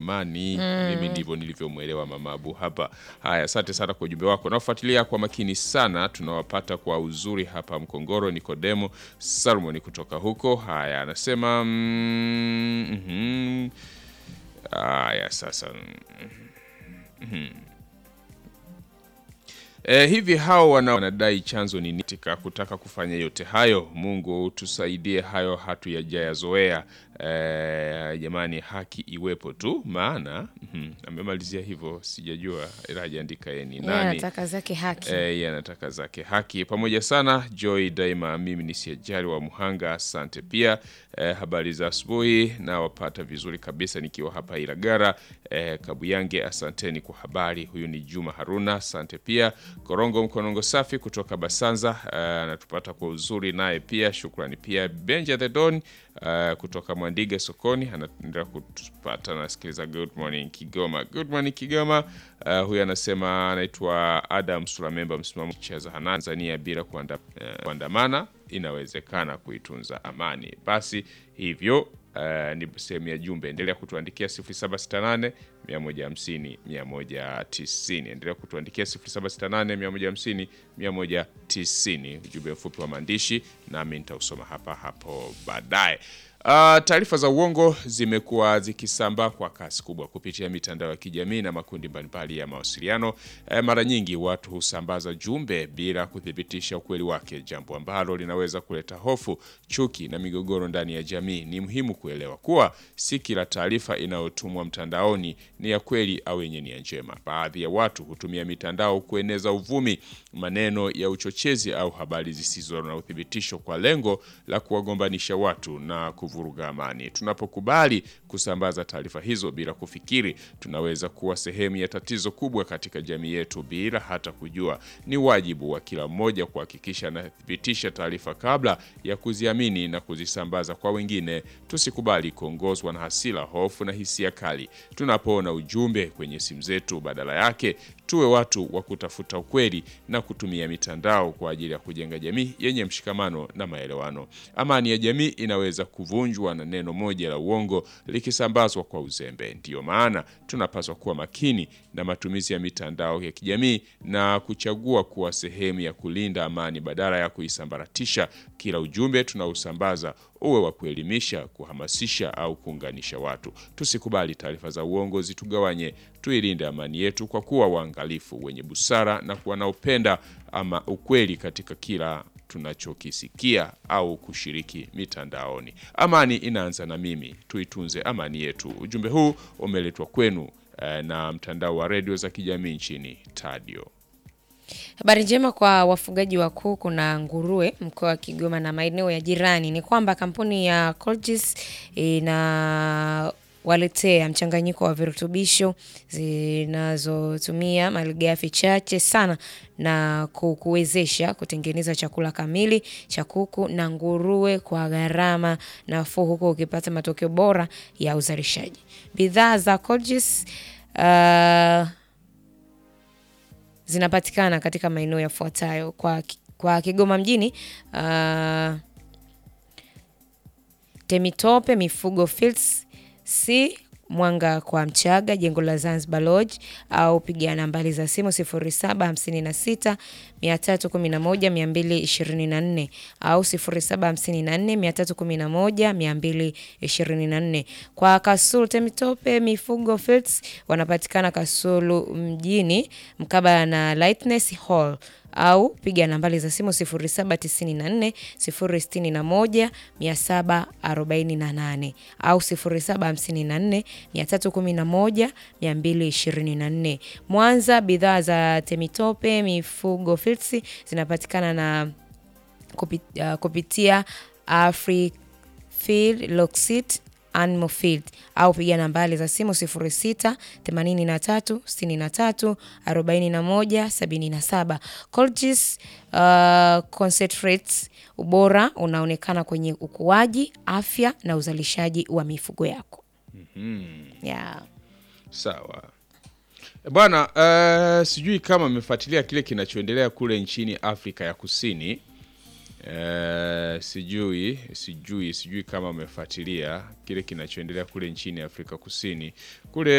amani. Mimi ndivyo nilivyomwelewa mama Abu hapa. Haya, asante sana kwa ujumbe wako. Nafuatilia kwa makini sana, tunawapata kwa uzuri hapa Mkongoro. Nikodemo Salmoni kutoka huko. Haya, anasema mm, mhm. Haya, sasa mhm. E, hivi hao wana wanadai chanzo ni nini katika kutaka kufanya yote hayo? Mungu tusaidie, hayo hatuyajayazoea. E, jamani, haki iwepo tu, maana mhm, amemalizia hivyo, sijajua ila hajaandika yeye ni Yeye nani. anataka zake haki. Eh, yeye anataka zake haki pamoja sana. Joy daima, mimi ni siajali wa Muhanga, asante pia. Eh, habari za asubuhi na wapata vizuri kabisa nikiwa hapa Ilagara. Eh, Kabuyange, asanteni kwa habari. Huyu ni Juma Haruna, asante pia. Korongo Mkonongo safi kutoka Basanza eh, anatupata kwa uzuri naye pia, shukrani pia. Benja the Don eh, kutoka Mwandige sokoni anaendelea kutupata, nasikiliza Good Morning Kigoma. Good Morning Kigoma. Uh, huyu anasema anaitwa Adam Sulamemba, msimamo cha zahanati Tanzania bila kuanda, eh, kuandamana inawezekana kuitunza amani. Basi hivyo uh, ni sehemu ya jumbe. Endelea kutuandikia 0768 150 190. Endelea kutuandikia 0768 150 190, ujumbe mfupi wa maandishi, nami nitausoma hapa hapo baadaye. Uh, taarifa za uongo zimekuwa zikisambaa kwa kasi kubwa kupitia mitandao ya kijamii na makundi mbalimbali ya mawasiliano. Eh, mara nyingi watu husambaza jumbe bila kuthibitisha ukweli wake, jambo ambalo linaweza kuleta hofu, chuki na migogoro ndani ya jamii. Ni muhimu kuelewa kuwa si kila taarifa inayotumwa mtandaoni ni ya kweli au yenye nia njema. Baadhi ya watu hutumia mitandao kueneza uvumi, maneno ya uchochezi au habari zisizo na uthibitisho kwa lengo la kuwagombanisha watu na kuvuruga amani. Tunapokubali kusambaza taarifa hizo bila kufikiri, tunaweza kuwa sehemu ya tatizo kubwa katika jamii yetu bila hata kujua. Ni wajibu wa kila mmoja kuhakikisha anathibitisha taarifa kabla ya kuziamini na kuzisambaza kwa wengine. Tusikubali kuongozwa na hasira, hofu na hisia kali tunapoona ujumbe kwenye simu zetu. Badala yake tuwe watu wa kutafuta ukweli na kutumia mitandao kwa ajili ya kujenga jamii yenye mshikamano na maelewano. Amani ya jamii inaweza kuvunjwa na neno moja la uongo likisambazwa kwa uzembe. Ndiyo maana tunapaswa kuwa makini na matumizi ya mitandao ya kijamii na kuchagua kuwa sehemu ya kulinda amani badala ya kuisambaratisha. Kila ujumbe tunaosambaza uwe wa kuelimisha, kuhamasisha au kuunganisha watu. Tusikubali taarifa za uongo zitugawanye. Tuilinde amani yetu kwa kuwa waangalifu, wenye busara na wanaopenda ama ukweli katika kila tunachokisikia au kushiriki mitandaoni. Amani inaanza na mimi, tuitunze amani yetu. Ujumbe huu umeletwa kwenu eh, na mtandao wa redio za kijamii nchini Tadio. Habari njema kwa wafugaji wa kuku na nguruwe mkoa wa Kigoma na maeneo ya jirani ni kwamba kampuni ya Colgis inawaletea mchanganyiko wa virutubisho zinazotumia malighafi chache sana na kukuwezesha kutengeneza chakula kamili cha kuku na nguruwe kwa gharama nafuu, huku ukipata matokeo bora ya uzalishaji. Bidhaa za Colgis uh, zinapatikana katika maeneo yafuatayo kwa, kwa Kigoma mjini uh, Temitope Mifugo Fields C Mwanga kwa Mchaga, jengo la Zanzibar Lodge, au piga nambari za simu 0756 311 224 au 0754 311 224. Kwa Kasulu Temitope Mifugo Fields wanapatikana Kasulu mjini mkabala na Lightness Hall au piga nambari za simu 0794 061 748 au 0754 311 224. Mwanza, bidhaa za Temitope Mifugo Fields zinapatikana na kupit, uh, kupitia Afrifeed Locksit Animal Feed au piga nambari za simu 06 83 63 41 77. Colgis uh, concentrates, ubora unaonekana kwenye ukuaji, afya na uzalishaji wa mifugo yako. Yeah. Sawa bwana. Uh, sijui kama amefuatilia kile kinachoendelea kule nchini Afrika ya Kusini. Uh, sijui sijui sijui kama amefuatilia kile kinachoendelea kule nchini Afrika Kusini kule